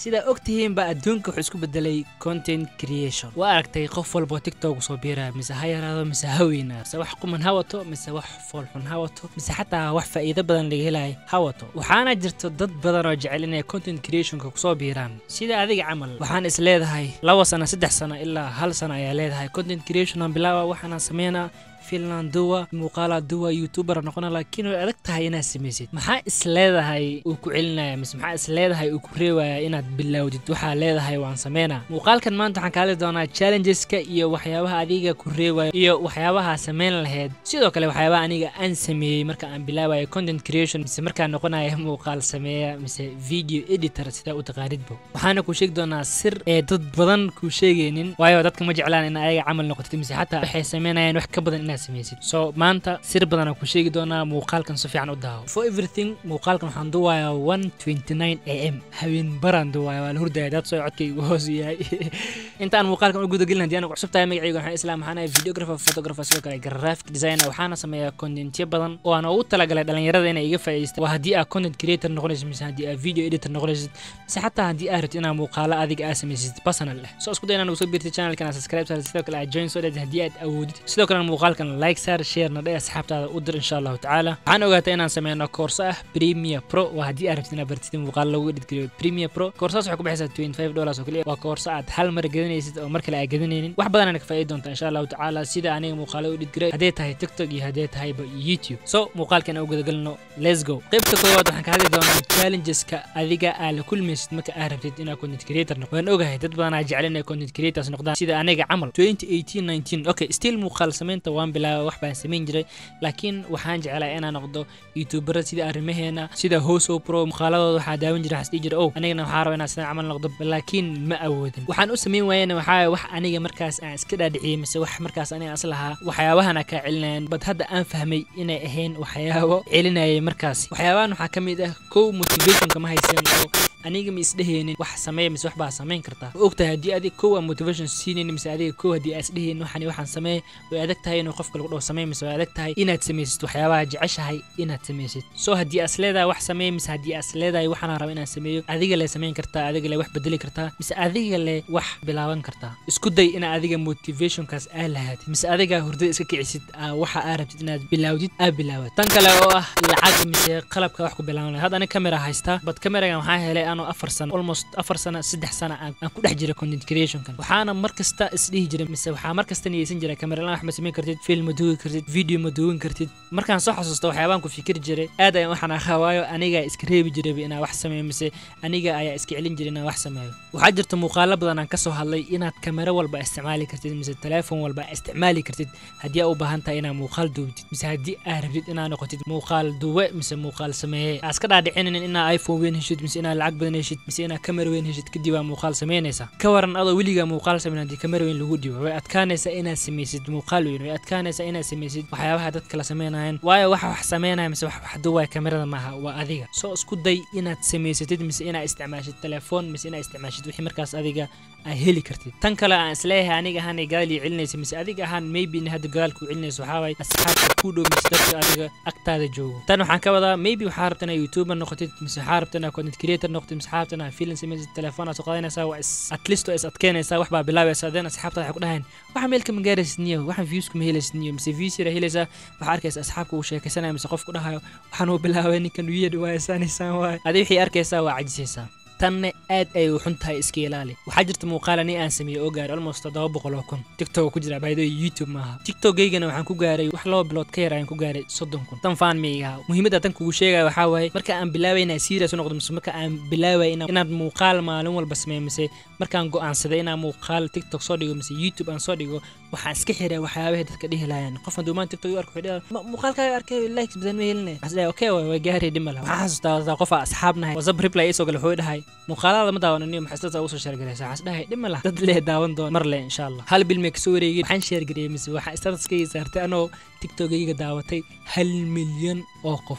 sidaa og tihiinba adduunka wuxuu isku bedelay content creation waa aragtay qof walba oo tiktok soo biiraya mise ha yaraado mise ha weynaado mise wax quman ha wato mise wax foolxun ha wato mise xataa wax faa'iido badan laga helayo ha wato waxaana jirto dad badan oo jecel inay content creationka kusoo biiraan sida adiga camal waxaan is leedahay laba sano saddex sano ilaa hal sano ayaa leedahay content creation aan bilaawa waxaana sameynaa finland duwa muuqaala duwa youtuber noqona laakiin way adag tahay inaad samaysid maxaa is leedahay uu ku celinaya mise maxaa is leedahay uu ku reebaya inaad bilowdid waxaa leedahay waan sameynaa muuqaalkan maanta waxaan kaali doonaa challengeska iyo waxyaabaha adiga ku reebaya iyo waxyaabaha sameyn lahayd sidoo kale waxyaabaha aniga aan sameeyey marka aan bilaabayo content creation mise markaan noqonaya muuqaal sameeya mise video editor sidaa u taqaanidbo waxaana ku sheegi doonaa sir ee dad badan kuu sheegaynin waayo dadka ma jeclaan in ayaga camal noqotid mise xataa waxay sameynayaan wax ka badan inaad samaysid so maanta sir badanaa ku sheegi doonaa muuqaalkan si fiican u daawo for everything muuqaalkan waxaan duwayaa one twenty nine a m habeen baraan duwaya waa la hurdaya dad soo codkaygu hoos yahay intaan muuqaalkan u gudagelin haddii anagu cusub tahay magacayga waxaan islaam waxaan ahay videographer photographer sidoo kale graphic designer waxaana sameeyaa contentyo badan oo aan ugu talagalay dhalinyarada inay iga faa'iidaystaan waa haddii aad content creator noqonaysid mise haddii aad video editor noqonaysid mise xataa haddii aad rabtid inaad muuqaalo adiga aad samaysid personal leh so isku day inaad nagu soo biirtid channelkan aad subscribe saartid sidoo kale aad join soo dheed haddii aad awoodid sidoo kale muuqaalkan like saar sharena dhe asxaabtaada u dir insha allahu tacaala waxaan ogaatay inaan sameyno koorso ah premier pro waa haddii aad rabtid inaad bartid muuqaal lagu editgeliyo premier pro koorsadas waxay ku baxaysaa twenty five dollars oo kaliya waa koorso aad hal mar gadanaysid oo mar kale aad gadanaynin wax badan ka faa'iidi doonta insha allahu tacaala sida aniga muuqaalo u editgelay haddee tahay tiktok iyo haddee tahayba youtube so muuqaalkan aan u gudagelino let's go qaybta koowaad waxaan ka hadli doonaa challengeska adiga aad la kulmaysid marka aad rabtid inaad content creator noqdo waan ogahay dad badan aa jecel inay content creators noqdaan sida aniga camal twenty eighteen nineteen okay still muuqaal samaynta waan bilaaba wax baan samayn jiray laakiin waxaan jeclaa inaan noqdo youtubera sida arrimaheena sida hoso pro muuqaaladooda waxaa daawan jira waxas dhihi jira ow anigana waxaa raba inaan sidan camal noqdo laakiin ma awoodin waxaan u samayn waayana waxaa wax aniga markaas aan iska dhaadhiciyey mise wax markaas aniga as lahaa waxyaabahana kaa celinayaan bad hadda aan fahmay inay ahayn waxyaabo celinayay markaas waxyaabahan waxaa ka mid ah kow motivationka ma haysan oo aniga ma isdhehaynin wax sameeya mise wax baa samayn kartaa ma ogtahay haddii adiga kow aan motivation siinaynin mise adiga kow haddii aa isdhehaynin waxani waxaan sameey way adag tahay inuu qofka lagu dhaho sameey mise way adag tahay inaad samaysid waxyaabaha jeceshahay inaad samaysid so haddii aas leedahay wax sameey mise haddii aas leedahay waxaana raba inaan sameeyo adiga le samayn kartaa adiga le wax bedeli kartaa mise adiga le wax bilaaban kartaa isku day ina adiga motivationkaas aa lahaatid mise adiga hurdada iska kicisid waxa aa rabtid inaad bilaawdid aa bilaawad tan kale oo ah lacag mise qalabka wax ku bilaaban lahay hadda aniga kamera haystaa bad kameragan waxaa helay anoo afar sano almost afar sano saddex sano aan ku dhex jiray content creationkan waxaana mar kasta isdhihi jiray mise waxaa mar kasta niyeysan jiray kamera wax ma samayn kartid film ma duugi kartid video ma duugan kartid markaan soo xasuusto waxyaabaan ku fikiri jiray aad ayaan waxaan ahaa waayo anigaa iska reebi jirayba inaan wax sameeyo mise aniga ayaa iska celin jiray inaan wax sameeyo waxaa jirta muuqaalo badan aan kasoo hadlay inaad kamera walba isticmaali kartid mise teleefon walba isticmaali kartid haddii aa u baahan tahay inaad muuqaal duubtid mise haddii aa rabtid inaad noqotid muuqaal duwe mise muuqaal sameeye aa iska dhaadhicinin inaa iphone weyn heshid mise inaad lacag badan heshid mise inaad kamera weyn heshid kadib aa muuqaal samaynaysaa ka waran adoo weligaa muuqaal samayn haddii kamera weyn lagu dhibo way adkaanaysaa inaad samaysid muuqaal weyn way adkaanaysaa inaad samaysid waxyaabaha dadka la samaynayan waayo waxa wax samaynaya mise wax wax duwaya kamerada maaha waa adiga soo isku day inaad samaysatid mise inaad isticmaashid telefoon mise inaad isticmaashid wixii markaas adiga aa heli kartid tan kale aan isleeyahay aniga ahaan gadaal ii celinaysa mise adiga ahaan maybe in hadda gadaal kuu celinayso waxaa waay asxaabta kuu dhow mise dadka adiga agtaada joogo tan waxaan ka wadaa maybe waxaa rabta inaad youtuber noqotid mise waxaa rabta inaad content creator noqotid mise waxaa rabta inaad film samaysid telefoon aad soo qaadanaysaa waa is at least waa is adkeynaysaa wax baa bilaabaysaa then asxaabtaada waxay ku dhahayn waxa meel kama gaaraysid niyo waxaan views kuma helaysid niyo mise views yara helaysaa waxaa arkaysa asxaabka uu sheekaysanaya mise qof ku dhahayo waxaan uu bilaabay ninkan weird waa isaanaysaan waay adi wixii arkaysaa waa cajisaysaa tanna aad ay u xun tahay iska ilaali waxaa jirta muuqaal ani aan sameeyey oo gaaray almost toddoba boqol oo kun tiktok ku jira baydo youtube maaha tiktokaygana waxaan ku gaaray wax laba bilood ka yar ayaan ku gaaray soddon kun tan faan miigaha muhiimadda tan kugu sheegaya waxaa waaye marka aan bilaabay inaan serious u noqdo mise marka aan bilaabay inaad muuqaal maalin walba sameeyo mise markaan go'aansaday inaan muuqaal tiktok soo dhigo mise youtube aan soo dhigo waxaan iska xiray waxyaabahay dadka dhihi lahayan qof hadduu maan tiktok u arko wuxuu dhihi muuqaalkaaga arkay likes badan ma helinay waxaan dhahay okay way gaaray dhima laha waxaan xasuustaa qof asxaab nahay whatsapp reply isoo gale wuxuu dhahay muuqaalada ma daawananiyo maxay dadka usoo sheergalaysa waxaan dhahay dhima lah dad lee daawan doona mar le insha allah hal bil mee kasoo wareegin waxaan sheergareeyey mise waxaan statuskayga saartay anoo tiktokayga daawatay hal milyan oo qof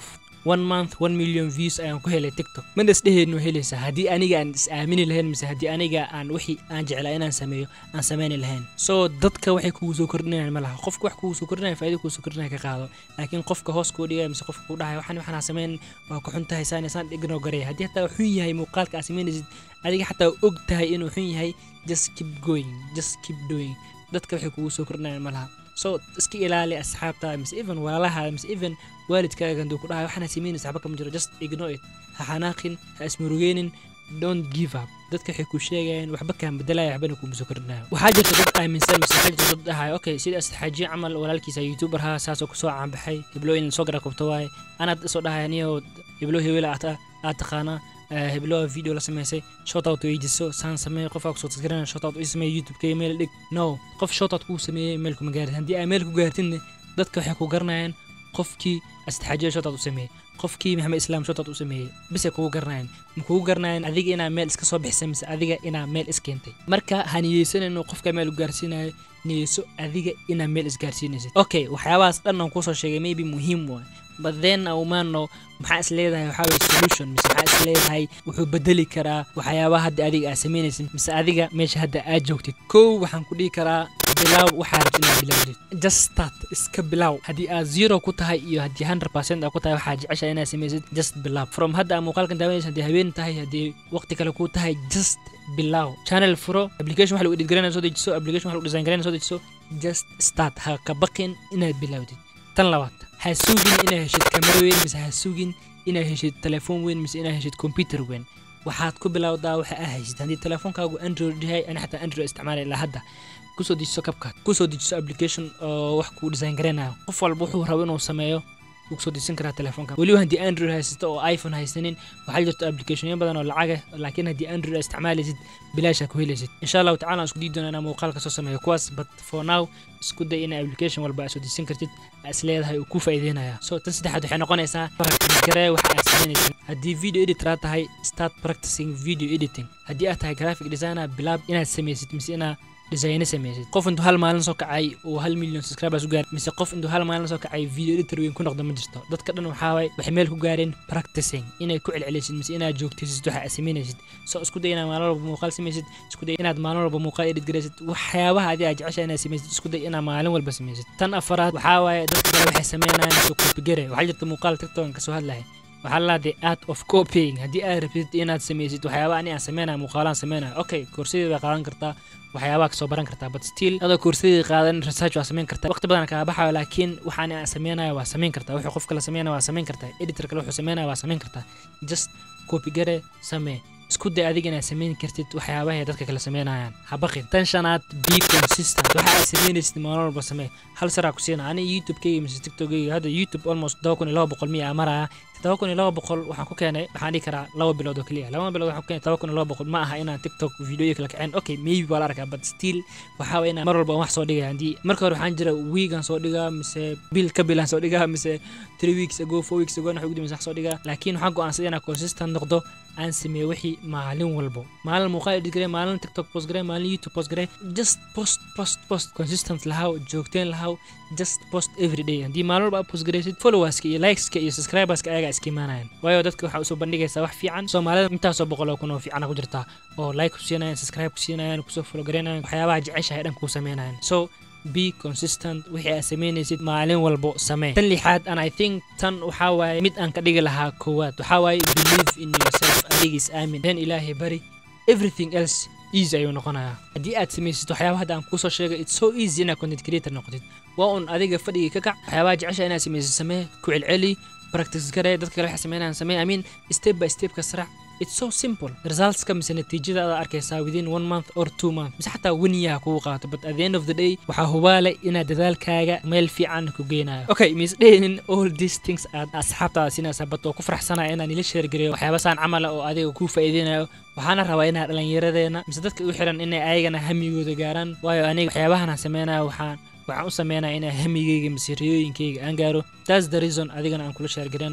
one month one million views ayaan ku helay tiktok mana isdheheenno helaysaa haddii aniga aan is aamini lahayn mise haddii aniga aan wixii aan jeclaa inaan sameeyo aan sameyni lahayn so dadka waxay kugu soo kordhinayaan ma laha qofka wax kugu soo kordhinaya faa'iido kugu soo kordhinaya ka qaado laakiin qofka hoos kuu dhigaya mise qofka kuu dhahaya waxaan waxaan sameyn waa ku xun tahay saan saan ignoo garaya haddii hataa xun yahay muuqaalka aad sameynaysid adiga xataa og tahay inuu xun yahay just keep going just keep doing dadka waxay kugu soo kordhinayaan ma laha so iska ilaali asxaabta mise even walaalaha mise even waalidkaaga handuu ku dhahay waxaana sameynaysa waxba kama jiro just ignore it ha xanaaqin ha ismurugeenin don't give up dadka waxay ku sheegayaan waxba kaan bedelaya waxbana kuuma soo kordhinaya waxaa jirta dad aaminsan mise waxaa jirta dad dhahay okay sida asxaaji camal walaalkiisa youtuber ha saasoo kusoo caanbaxay heblo in soo gara kubto waaye anaad isoo dhahay aniyo heblo hewela aad taqaanaa heblo video la sameysay shotout weydiso saan sameey qofaa kusoo tasgarana shotout ii sameey youtube-ka meel dhig no qof shotout kuu sameeyey meel kuma gaarin haddii aa meel ku gaartinne dadka waxay ku garanayaan qofkii astaxaajiya shotout u sameeyey qofkii maxamed islaam shotout u sameeyey bisay kugu garanayaan ma kugu garanayaan adiga inaa meel iska soo bixisay mise adiga inaa meel iskeentay marka ha niyeysanayno qofka meel u gaarsiinayo niyeyso adiga inaa meel isgaarsiinaysid okay waxyaabahaas dhan aan kusoo sheegay maybe muhiim waay but then aumaano maxaa is leedahay waxaa weye solution mise maxaa is leedahay wuxuu bedeli karaa waxyaabaha hadda adiga aad samaynaysid mise adiga meesha hadda aad joogtid kow waxaan ku dhihi karaa bilow waxaa rabtid inaad bilowdid just start iska bilow haddii aad zero ku tahay iyo haddii hundred percent aad ku tahay waxaa jecesha inaad samaysid just bilow from hadda aad muuqaalkan daawanaysa haddii habeen tahay haddii waqti kale ku tahay just bilow channel furo application wax lagu edit garanaya soo dejiso application wax lagu design garanaya soo dejiso just start ha ka baqin inaad bilowdid tan labaad ha sugin inaad heshid kamera weyn mise ha sugin inaad heshid telefoon weyn mise inaad heshid computer weyn waxaad ku bilowdaa waxa aa haysid haddii telefoonkaagu android yahay ani xataa android isticmaalay ilaa hadda kusoo dejiso kabkaad kusoo dejiso application oo wax kuu design garanayo qof walba wuxuu rabo inuu sameeyo wuu kusoo dejisan karaa telefoonka weliba haddii android haysato oo iphone haysanin waxaa jirto applicationyo badan oo lacag ah laakiin haddii android aad isticmaalaysid bilaashaa ku helaysid insha allahu tacala aan isku dii doona inaan muuqaalka soo sameeyo kuwaas but for now isku day ina application walba aad soo dejisan kartid aa is leedahay uu ku faa'iideynaya so tan saddexaad waxay noqonaysaa practice garee waxa aad samaynaysid haddii video editor aad tahay start practicing video editing haddii aad tahay graphic designer bilaab inaad samaysid mise inaa design samaysid qof intuu hal maalin soo kacay uu hal million subscribers u gaar mise qof intuu hal maalin soo kacay video editor weyn ku noqdo ma jirto dadka dhan waxaa waay waxay meel ku gaareen practicing inay ku celcelisid mise inaad joogtaysid waxa aad samaynaysid so isku day inaad maalin walba muuqaal samaysid isku day inaad maalin walba muuqaal edit garaysid waxyaabaha adii aad jecesha inaad samaysid isku day inaad maalin walba samaysid tan afaraad waxaa waaye dadka kale waxay samaynayaan mise copygare waxaa jirta muuqaal tiktok kasoo hadlaya waxaa la the art of copying haddii aad rabtid inaad samaysid waxyaabaha ani aan sameynaya muuqaalaan sameynaya okay koorsadeed baa qaadan kartaa waxyaabaha kasoo baran kartaa but still adoo koorsadeed qaadan research waa samayn kartaa waqti badan kaa baxayo laakiin waxaan aan sameynaya waa samayn kartaa wuxuu qof kale sameynaya waa samayn kartaa editor kale wuxuu sameynaya waa samayn kartaa just copygare samee isku day adiga inaad samayn kartid waxyaabaha ay dadka kale sameynayaan ha baqin tan shanaad be consistent waxa aad samaynaysid maalin walba samee hal saraa ku siina aniga youtube-kayga mise tiktokayga hadda youtube almost todoba kun iyo laba boqol miya maraya todoba kun iyo laba boqol waxaan ku keenay waxaan dhihi karaa laba bilood oo keliya laba bilood waxaan ku keenay todoba kun iyo laba boqol ma aha inaan tiktok videoyo kala kaceen okay maybe waa la arkaa but still waxaa waye inaan mar walba wax soo dhigaya haddii marka hore waxaan jira weegan soo dhigaa mise bil ka bilaan soo dhigaa mise three weeks ago four weeks ago wax ugu dambaysa wax soo dhigaa laakiin waxaan go'aansaday inaan consistent noqdo aan sameeyo wixii maalin walbo maalin muuqaal edit garee maalin tiktok post garee maalin youtube post garee just post post post consistent lahaw joogteen lahaw just post every day haddii maalin walba aad post gareysid followerska iyo likeska iyo subscriberska ayaga iska imaanayaan waayo dadka waxaa usoo bandhigaysaa wax fiican soomaalida intaasoo boqol oo kun oo fiicana ku jirtaa oo like ku siinayaan subscribe ku siinayaan kusoo follow gareynayan waxyaabaha jeceshahay dhan kuu sameynayaan so be consistent wixii aad samaynaysid maalin walbo samee tan lixaad and i think tan waxaa waaye mid aan ka dhigi lahaa koowaad waxaa waaye believe in yourself adigiis aamin then ilaahay bari everything else easy ayuu noqonayaa haddii aad samaysid waxyaaba hadda aan kuusoo sheegay it's so easy inaad content creator noqotid waa un adiga fadhigii ka kac waxyaabaha jecesha inaad samaysid samee ku celceli practice garee dadka kale waxay sameynayaan samee i mean step by step ka sarac it's so simple resultska mise natiijada aad arkaysaa within one month or two month mise xataa one year kugu qaato but at the end of the day waxaa hubaale inaad dadaalkaaga meel fiican ku geynayo okay mis dhehinin all these things aad asxaabtaada siinaysaa but oo ku faraxsanaya inaan ila sheergareeyo waxyaaba saan camala oo adiga kuu faa'iideynayo waxaana rabaa inaa dhallinyaradeena mise dadka u xiran inay ayagana hamigooda gaaraan waayo aniga waxyaabahan sameynaya waxaan waxaan u sameynaya inaa hamigeyga mise riyooyinkeyga aan gaaro that's the reason adigana aan kula sheergaranayo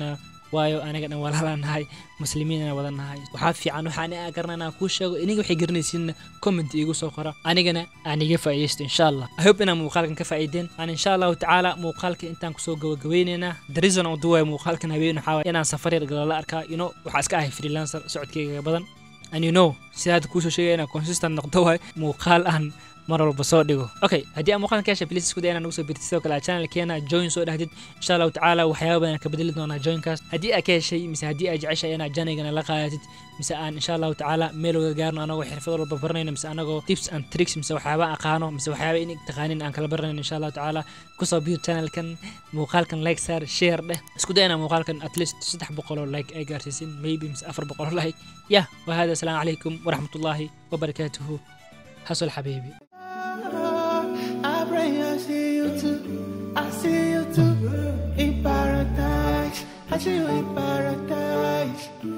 waayo aniga dhan walaalaan nahay muslimiinana wada nahay waxaa fiican waxaan aa garana inaan kuu sheego iniga waxay garanaysiinna comment iigu soo qora anigana aan iga faa'iidaysto insha allah i hope inaan muuqaalkan ka faa'iideen aan insha allahu tacaala muuqaalka intaan kusoo gabagabeynaynaa the reason oo duwaya muuqaalkan habeen waxaa waye inaan safar yar galala arkaa you know waxaa iska ahay freelancer socodkeyga badan and you know sida hadda kuusoo sheegaya inaan consistent noqdo waay muuqaal aan mar walba soo dhigo okay haddii aan muuqaalkan ka heshay please isku day inaan ugu soo birtid sidoo kale aa channelkeena join soo dhahdid insha allahu tacaala waxyaaba badan ka bedeli doonaa joinkaas haddii aa ka heshay mise haddii aa jeceshay inaad janigana la qaadatid mise aan insha allahu tacaala meel wada gaarno anagoo xirfad walba baranayno mise anagoo tips and tricks mise waxyaaba aqaano mise waxyaaba in taqaanin aan kala baranayno insha allahu tacaala kusoo biir channelkan muuqaalkan like saar share dheh isku day inaan muuqaalkan at least saddex boqoloo like ay gaarsiisin maybe mise afar boqoloo like yah wahada asalaamu calaykum waraxmatullaahi wabarakaatuhu hasol xabiibi I pray I see you too. I see you too in paradise. I see you in paradise.